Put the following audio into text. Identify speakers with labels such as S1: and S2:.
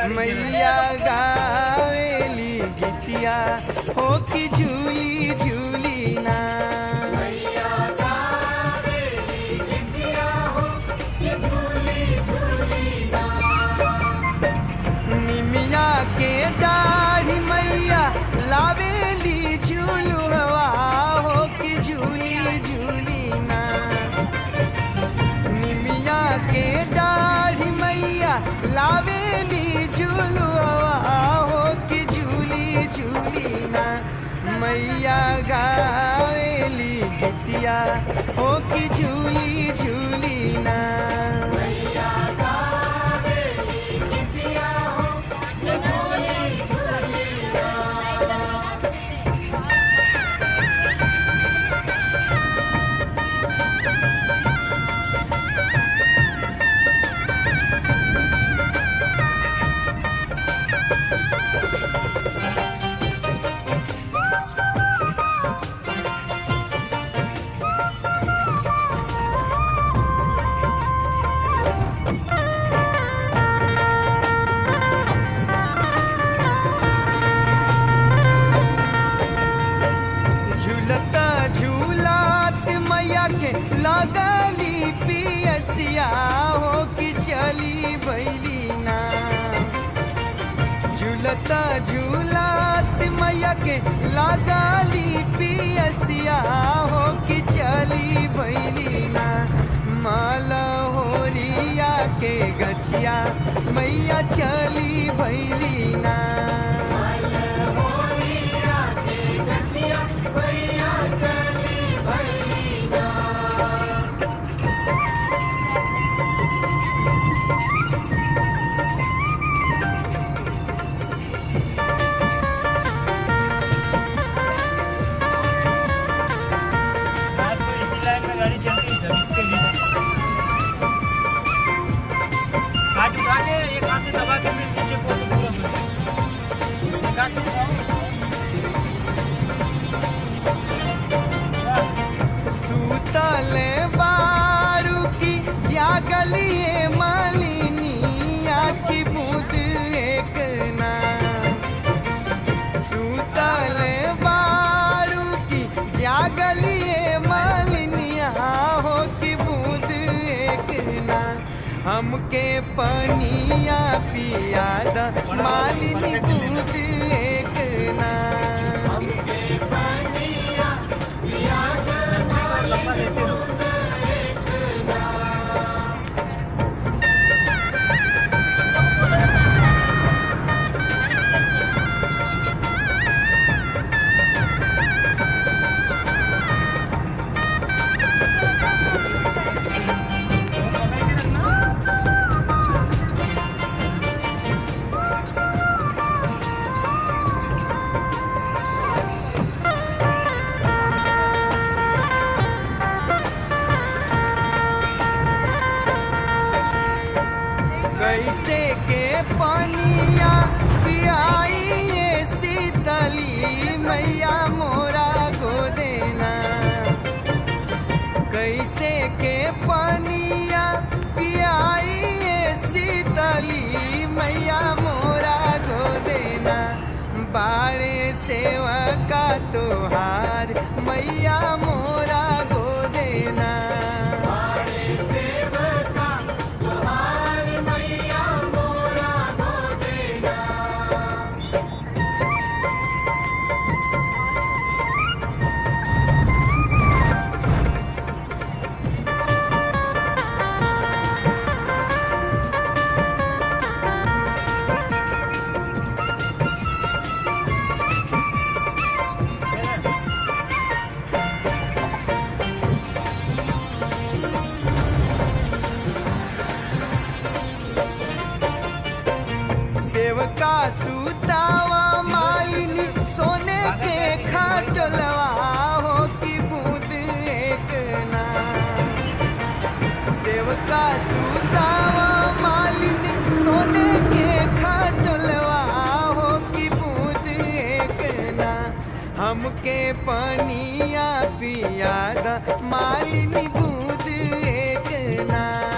S1: मैया गावेली गीतिया हो कि झूली झूली ना निमिया के दाढ़ी मैया लावेली झूलुआ हो कि झूली झूली ना निमिया के दाढ़ी मैया लावेली झूलुआ हो कि झूली झूली ना मैया गावेली गीतिया हो कि झूली झूली ना झूलता झूलात मैया के लगली पियसिया हो कि चली भैली ना झूलता झूलात मैया के लगली पियसिया हो कि चली भैली ना माला होरिया के गछिया मैया चली भैली ना
S2: आज तो इसी लाइन में गाड़ी चलती है सर इसके लिए आज उठा के एक हाथ से दबा के फिर नीचे को तो पूरा मिल एक हाथ से उठाओ।
S1: सुतल बारू की जागलिए मालिनिया की बूंद एक ना सुतल बारू की जागलिए मालिनिया हो की बूंद एक ना हमके पनिया पियादा मालिनी बूंद एक ना
S2: लंबा लेते रहो
S1: कैसे के पनिया पियाई ये शीतली मैया मोरा गोदेना कैसे के पनिया पियाई ये शीतली मैया मोरा गोदेना बाड़े सेवा का तोहार मैया मोरा गोदेना सेवका सुतावा मालिनी सोने के खाटलवा हो की बूंद एक ना सेवका सुतावा मालिनी सोने के खाटलवा हो की बूंद एक ना हमके पनिया पियादा मालिनी बूंद एक ना